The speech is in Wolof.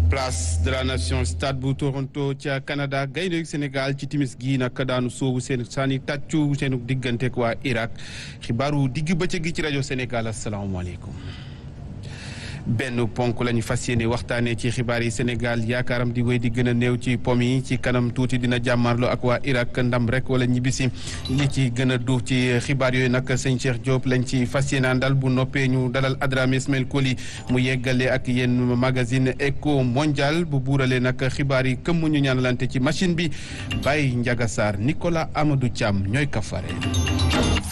place de la nation stade bu Toronto ca Canada gaynde Sénégal ci timis gi nag daanu soobu seen saani tàccu seenu digganteeg waa Irak xibaaru digg bëccëg gi ci rajo Sénégal asalaamaaleykum. benn ponk la ñu fas yéene waxtaanee ci xibaar yi Sénégal yaakaaram di wéy di gën a néew ci pom yi ci kanam tuuti dina jàmmarloo ak waa Irak ndam rek wala ñibbisi li ci gën a duuf ci xibaar yooyu nag sëñ Cheikh Diop lañ ci fas yéene àndal bu noppee ñu dalal Adrame Ismail Koli mu yeggale ak yéen magazine Eco Mondial bu buuralee nag xibaar yi këmm ñu ñaanalante ci machine bi Baye Ndiaga Sarr Nicolas Amadou Thiam ñooy kafare